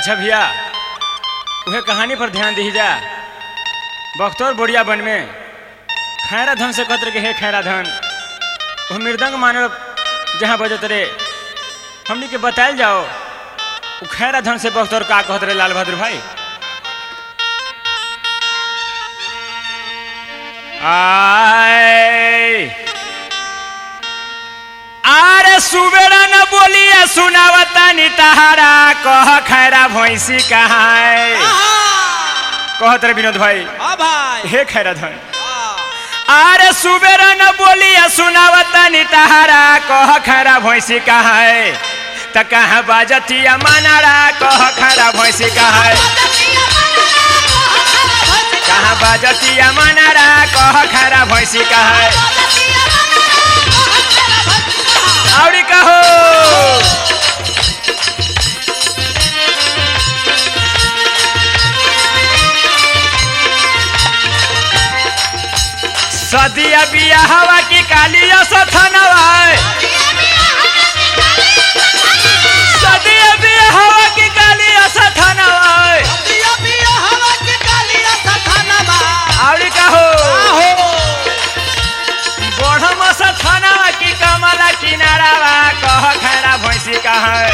अच्छा भैया उहे कहानी पर ध्यान दी जा बख्तौर बोरिया बन में खैरा धन से कत्र के हे खैरा धन वो मृदंग मानव जहाँ बजत रे हमनी के बतायल जाओ वो खैरा धन से बख्तौर का कहत रे लाल बहादुर भाई आए आरे सुबेरा न बोलिए सुनावता नी तहारा कह खैरा भैंसी कहाँ है कहत रे विनोद भाई हाँ भाई हे खैरा धन हाँ। आरे सुबेरा न बोलिए सुनावता नी तहारा कह खैरा भैंसी कहाँ है त कहाँ बाजतिया मानारा कह खैरा भैंसी कहाँ है कहाँ बाजतिया मानारा कह खैरा भैंसी कहाँ है औरी कहो सदिया बिया हवा की कालिया सथनवा सदिया बिया हवा की कालिया सथनवा दिया पिया हवा के कालिया सथानवा। औरी कहो आहो। बढ़म सथनवा की कमला किनारावा कह खैरा भैंसी कहाँ है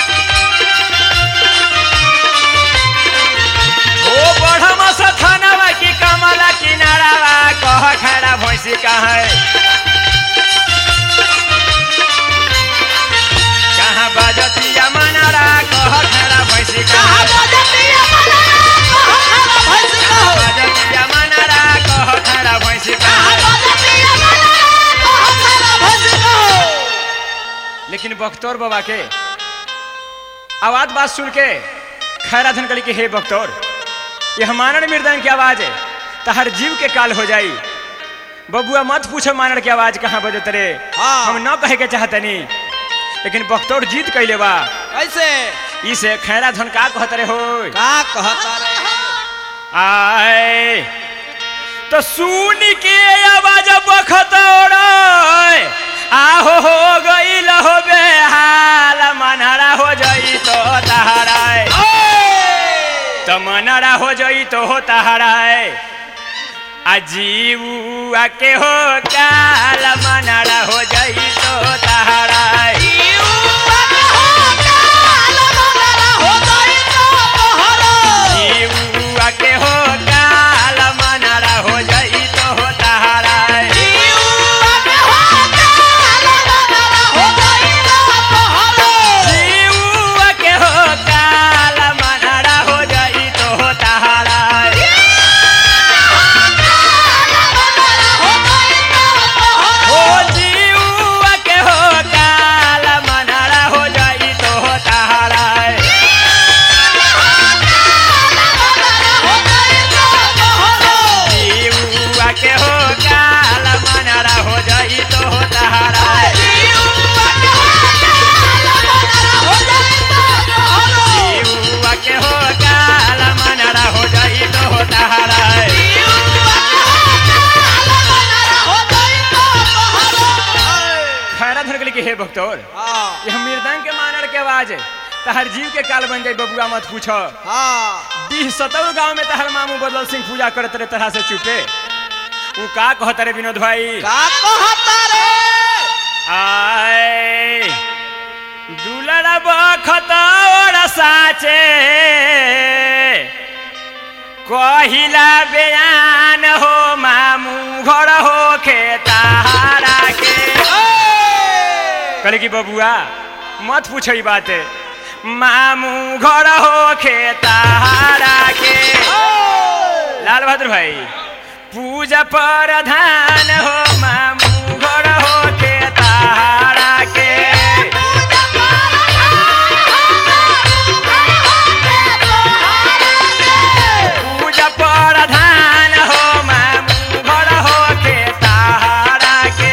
ओ बढ़म सथनवा की कमला किनारावा कह खैरा भैंसी कहाँ है कहाँ बाजतिया मनारा कह खैरा भैंसी कहाँ कहाँ है बजतिया मनारा, कहाँ खरा भैंस कहो। बाजतिया मनारा कह खैरा भैंसी कहाँ कहाँ है बजतिया मनारा, कहाँ खरा भैंस कहो। लेकिन बख्तौर बाबा के आवाज बात सुन के खैरा धन कली के हे बख्तौर ये हमारण मृदंग की आवाज है तहर जीव के काल हो जाई बबुआ मत पूछो मानड़ की आवाज कहाँ बजत रे हाँ। हम न कहे के चाहतनी लेकिन बख्तौर जीत कैले बा कैसे इसे खैरा धन का कहत रे हो का कहता रे आए तो सुन के आवाज बखतौर आहो हो गई हो बेहाल मनहरा हो जाई तो तहराए तो मनहरा हो जाई तो हो तहराए अजीव आके हो काल मनहरा हो जाई तो तहराए जीव आके हो काल मनहरा हो जाई तो हो तहराए जीव के हो काल मनहरा हो जाई तो हो तहराए ओ जीव के हो काल मनहरा हो जाई तो हो तहराए जीव के हो काल मनहरा हो जाई तो हो तहराए जीव के हो काल मनहरा हो जाई तो हो तहराए खैरा धर के हे भक्तौर हाँ ये हम मृदंग के मानर के आवाज है तहर जीव के काल बन जाई बबुआ मत पूछो हाँ बीस सतरु गांव में तहर मामू बदल सिंह पूजा करत रहे तरह से चुपे उ का कहत रे विनोद भाई का कहता रे आए दुलड़ा बखतौर साचे कहिला बयान हो मामू घर हो खेतारा के कहले कि बबुआ मत पूछो ई बात मामू घर हो खेतारा के लाल बहादुर भाई पूजा प्रधान हो मामू घर हो खेतारा के पूजा प्रधान हो मामू घर हो खेतारा के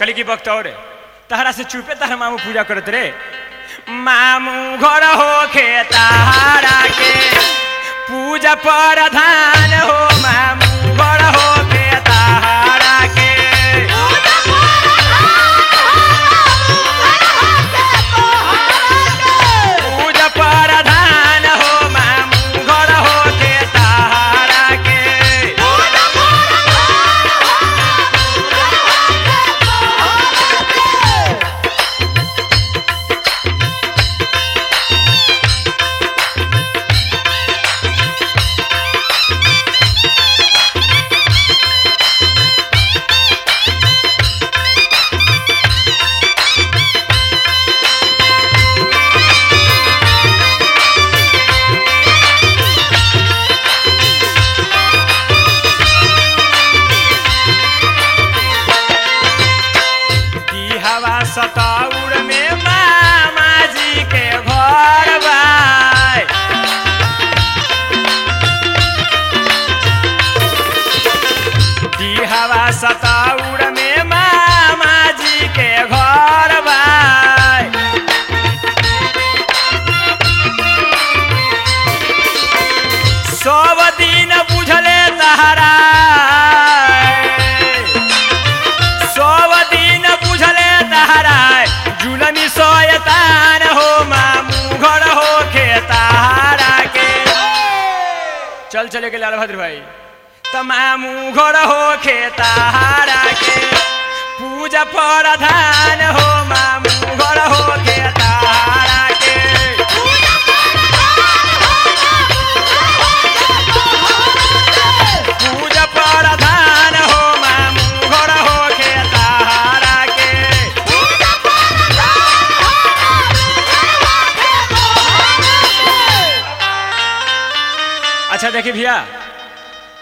कली की वक्त और तहरा से चुपे तहरा मामू पूजा करत रे मामू घर हो खेतारा के पूजा प्रधान हो मामू घर हो खेतारा के पूजा प्रधान हो मामू घर हो खेतारा के दी हवा सताउर में मामा जी के घर बाय दी हवा सताउर में मामा जी के घर बाय सब दिन बुझले तहरा सब दिन बुझले तहरा जुलमी सोयतान हो मामू घर हो खेतारा के चल चले के लाल भद्र भाई त मामू घर हो खेतारा के पूजा प्रधान हो मामू घर हो खेतारा के पूजा प्रधान हो मामू घर हो खेतारा के अच्छा देखिए भैया